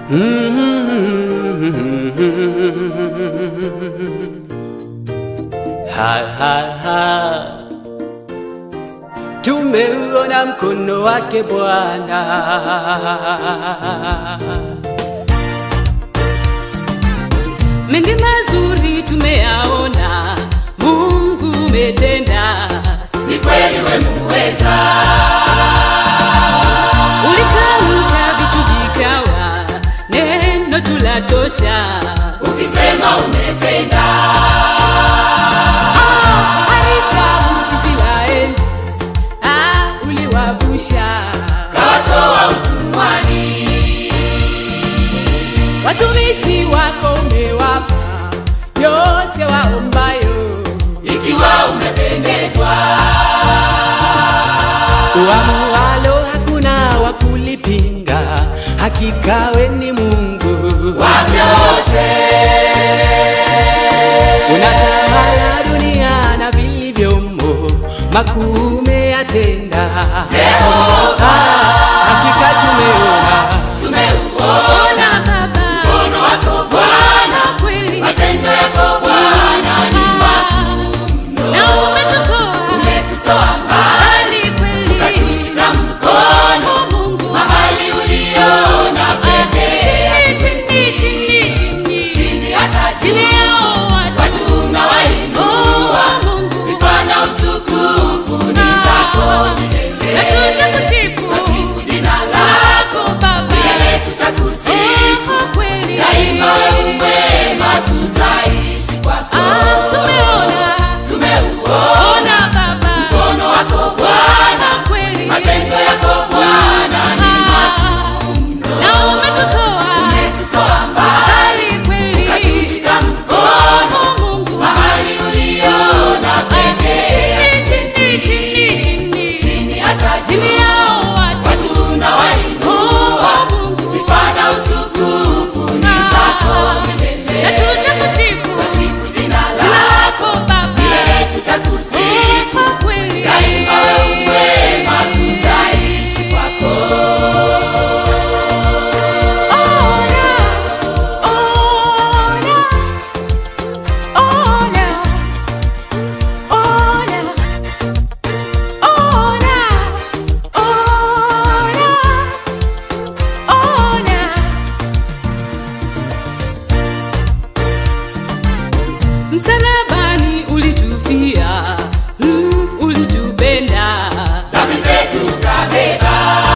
Ha, ha, ha. Tumeuona mkono wake Bwana. mengi mazuri tumeyaona, Mungu umetenda, ni kweli we muweza, ulitamka vitu vikawa, neno tulatosha. ukisema umetenda, Harisha Israeli, ah, uliwavusha kawatoa utumwani, watumishi wako, umewapa yote waombayo. ikiwa umependezwa, Uamualo hakuna wa kulipinga, hakika we ni Mungu. wa vyote, Unatawala dunia na vilivyomo, makuu umeyatenda. Jehova, Hakika tumeona tumeuona Ona Baba, mkono wako Bwana, kweli matendo yako Bwana ni na umetutoa umetutoa mbali, mbali kweli, ukatushika mkono Oh, Mungu mahali uliona pekee, chini chini chini chini chini hata chini juu, yao watu watu unawainua, Oh, Mungu sifa na utukufu ni Ah. zako na milele, tutakusifu tasifu jina lako Baba, milele, tutakusifu Oh, kweli daima, wewe mwema, tutaishi kwako. Ah, tumeona Tumeuona ona Baba, mkono wako Bwana, kweli matendo yako Bwana ni na umetutoa umetutoa mbali, mbali kweli, ukatushika mkono Oh, Mungu mahali uliona pekee, chini chini chini chini chini hata chini juu, yao watu watu unawainua, Oh, Mungu sifa na utukufu ni zako milele, na tutakusifu tasifu jina jina lako lako Baba, milele, tutakusifu Oh, kweli daima, wewe mwema, tutaishi kwako. Ona, ona, ona, ona, ona, ona, ona. Msalabani ulitufia, mm, ulitupenda dhambi zetu kabeba